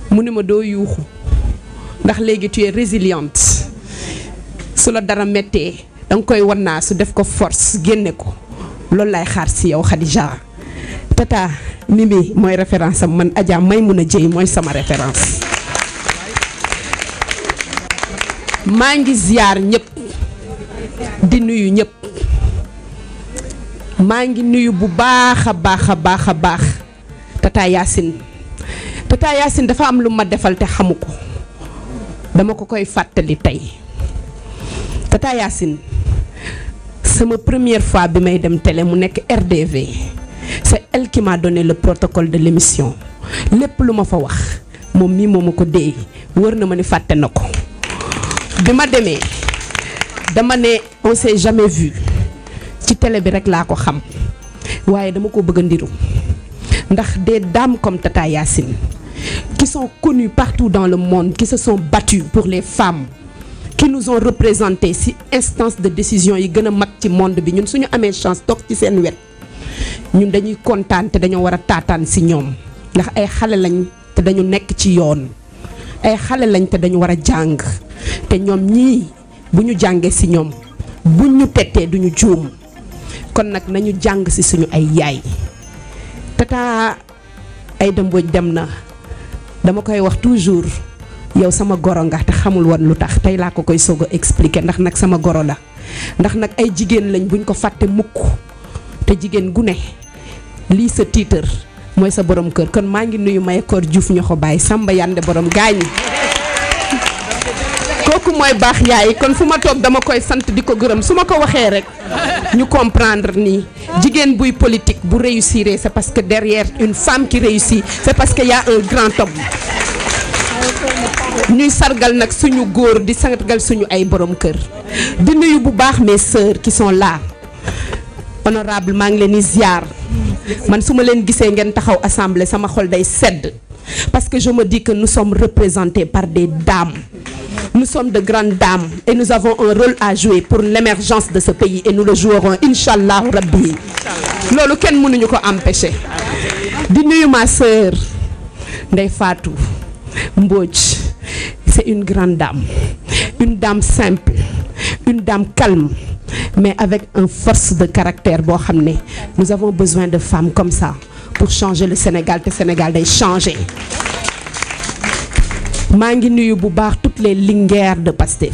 mu ni ma doo yuuxu ndax léegi tu es résiliente su la dara méttee danga koy wannaa su def ko force génne ko loolu lay xaar si yow Khadija tata Mimi mooy référence am man Adja Maimouna Dieye mooy sama référence maa ngi ziyaar ñëpp di nuyu ñëpp maa ngi nuyu bu baax a baax a baax a baax tata Yacine tata Yacine dafa am lu ma defal te xamu ko dama ko koy fàttali tey tata Yacine sama première fois bi may dem télé mu nekk RDV c'est elle qui m'a donné le protocole de l'émission lépp lu ma fa wax moom mii moo ma ko déey wër na ma ni fàtte na ko bi ma demee dama ne on s'est jamais vu ci télé bi rek laa ko xam waaye dama ko bëgg a ndiru ndax des dames comme Tata Yacine qui sont connues partout dans le monde qui se sont battues pour les femmes qui nous ont représenté ci instance de décision yi gën a mag ci monde bi ñun suñu amee chance toog ci seen wet ñun dañuy kontaan te dañoo war a taataan ci ñoom ndax ay xale lañ te dañu nekk ci yoon ay xale lañ te dañu war a jàng te ñoom ñii bu ñu jàngee ci ñoom buñ ñu tettee duñu juum kon nag nañu jàng ci suñu ay yaay tata Aïda Mbodj dem na dama koy wax toujours yow sama goro nga te xamul woon lu tax tey laa ko koy soog a expliquer ndax nag sama goro la ndax nag ay jigéen lañ buñ ko fàtte mukk te jigéen gu ne lii sa tiitar mooy sa borom kër kon maa ngi nuyu Mayakor Diouf ñoo ko bàyyi Samba Yande borom gaañi kooku mooy baax yaay kon fu ma toog dama koy sant di ko gërëm su ma ko waxee rek ñu comprendre nii jigéen buy politique bu réussir c'est parce que derrière une femme qui réussit c'est parce que y a un grand homme ñuy sargal nag suñu góor di sargal suñu ay borom kër di nuyu bu baax mes sœurs qui sont là honorable maa ngi leen di ziar man su ma leen gisee ngeen taxaw assemblée sama xol day sedd parce que je me dis que nous sommes représentés par des dames nous sommes de grandes dames et nous avons un rôle à jouer pour l'émergence de ce pays et nous le jouerons inch'Allah rabbi loolu kenn mënuñu ko empêcher di nuyu ma sœur Ndeye Fatou Mbodj c'est une grande dame une dame simple une dame calme mais avec une force de caractère boo xam ne nous avons besoin de femmes comme ça pour changer le Sénégal te Sénégal day changer maa ngi nuyu bu baax toutes les linguères de Pastef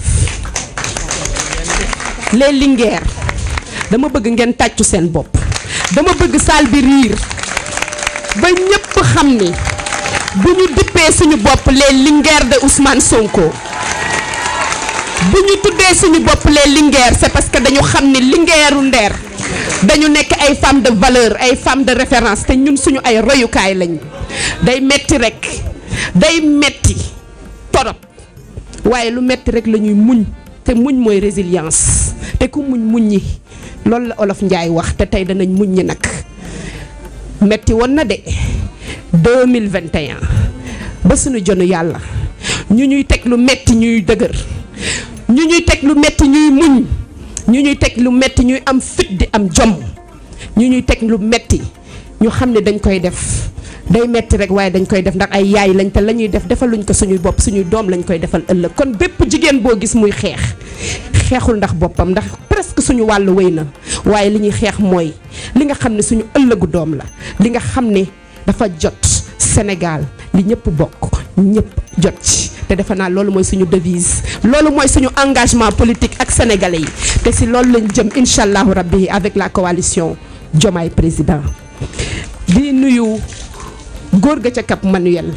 les linguères dama bëgg ngeen tàccu seen bopp dama bëgg salle bi riir ba ñëpp xam ni bu ñu dippee suñu bopp les linguères de Ousmane Sonko bu ñu tuddee suñu bopp les linguères c'est parce que dañu xam ni linguèru ndeer dañu nekk ay femmes de valeur ay femmes de référence te ñun suñu ay royukaay lañ day metti rek day metti torop waaye lu metti rek la ñuy muñ te muñ mooy résilience te ku muñ muñ ñi loolu la olof Njaay wax te tey danañ muñ ñi nag metti woon na de 2021 ba suñu jonu yàlla ñu ñuy teg lu metti ñuy dëgër ñu ñuy teg lu metti ñuy muñ ñu ñuy teg lu metti ñuy am fit di am jom ñu ñuy teg lu metti ñu xam ne dañ koy def day metti rek waaye dañ koy def ndax ay yaay lañ te la ñuy def defaluñ ko suñuy bopp suñuy doom lañ koy defal ëllëg kon bépp jigéen boo gis muy xeex xeexul ndax boppam ndax presque suñu wàllu wéy na waaye li ñuy xeex mooy li nga xam ne suñu ëllëgu doom la li nga xam ne dafa jot Sénégal li ñëpp bokk ñëpp jot ci te defe naa loolu mooy suñu devise loolu mooy suñu engagement politique ak sénégalais yi te si loolu lañ jëm incha allahu rabbi avec la coalition Diomaye président di nuyu góor ga ca Cap Manuel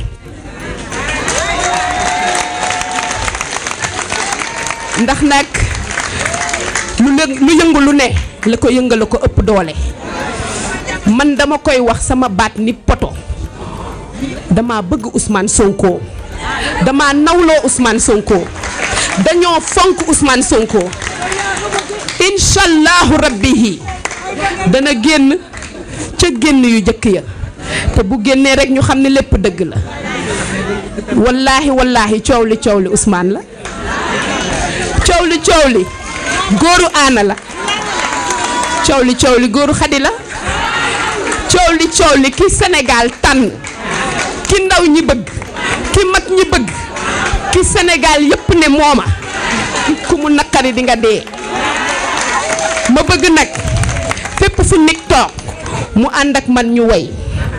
ndax nag lu lu yëngu lu ne la ko yëngal ko ëpp doole man dama koy wax sama baat ni poto dama bëgg Ousmane Sonko dama nawloo Ousmane Sonko dañoo fonk Ousmane Sonko incha allahu rabbihi dana génn ca génn yu jëkk ya te bu génnee rek ñu xam ne lépp dëgg la wallaahi wallaahi coow li coow li Ousmane la coow li coow li góoru aana la coow li coow li góoru xadi la coow li coow li ki Sénégal tànn ki ndaw ñi bëgg ki mag ñi bëgg ki Sénégal yépp ne mooma ku mu naqari di nga dee ma bëgg nag fépp fu nit toog mu ànd ak man ñu woy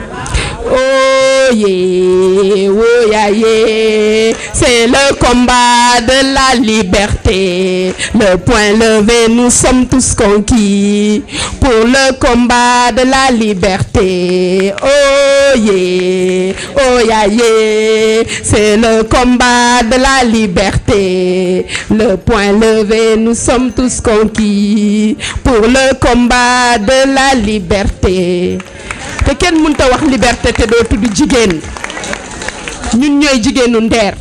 Oh yeah, oh yeah, yeah. C'est le combat de la liberté. Le point levé, nous sommes tous conquis pour le combat de la liberté. Oh yeah, oh yeah, yeah. C'est le combat de la liberté. Le point levé, nous sommes tous conquis pour le combat de la liberté. te kenn mënta wax liberté te doo tudd jigéen ñun ñooy jigéenu Nder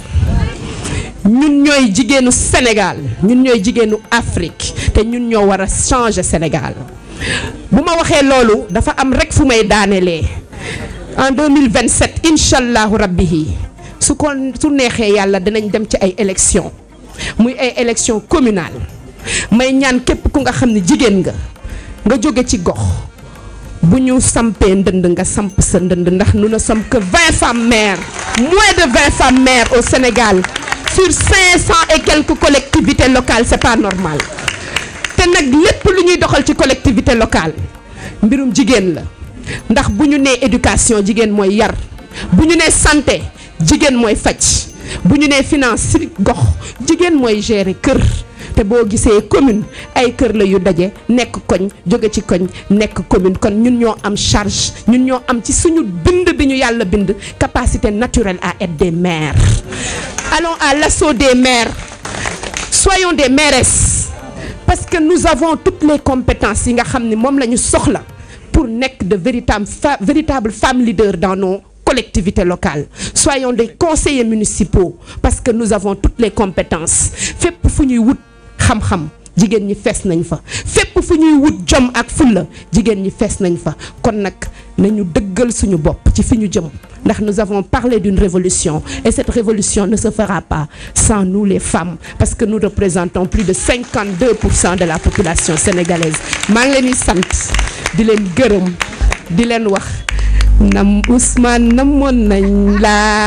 ñun ñooy jigéenu Sénégal ñun ñooy jigéenu Afrique te ñun ñoo war a changer Sénégal bu ma waxee loolu dafa am rek fu may daanelee en 2027 incha allahu rabbi su ko su neexee yàlla dinañ dem ci ay élections muy ay élections communales may ñaan képp ku nga xam ne jigéen nga nga jóge ci gox. bu ñu sampee ndënd nga samp sa ndënd ndax nous ne sommes que vingt femmes maires moins de vingt femmes maires au Sénégal sur cinq cent et quelques collectivités locales c'est pas normal te nag lépp lu ñuy doxal ci collectivité locale mbirum jigéen la ndax bu ñu nee éducation jigéen mooy yar bu ñu nee santé jigéen mooy faj bu ñu nee finance ci gox jigéen mooy gérer kër te boo gisee commune ay kër la yu daje nekk koñ jóge ci koñ nekk commune kon ñun ñoo am charge ñun ñoo am ci suñu bind bi ñu yàlla bind capacité naturelle à être des maires allons à l'assaut des maires soyons des mairesses parce que nous avons toutes les compétences yi nga xam ni moom la ñu soxla pour nekk de véritables véritables femmes leaders dans nos collectivités locales soyons des conseillers municipaux parce que nous avons toutes les compétences fépp fu ñuy wut xam-xam jigéen ñi fees nañ fa fépp fu ñuy wut jom ak fulla jigéen ñi fees nañ fa kon nag nañu dëggal suñu bopp ci fi ñu jëm ndax nous avons parlé d'une révolution et cette révolution ne se fera pas sans nous les femmes parce que nous représentons plus de 52 pour cent de la population sénégalaise maa ngi leen di sant di leen gërëm di leen wax nam Ousmane namoon nañ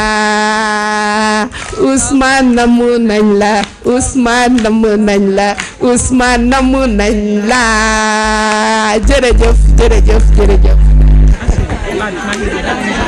la Ousmane namoon nañ la Ousmane namoon nañ la Ousmane namoon nañ la jërëjëf jërëjëf jërëjëf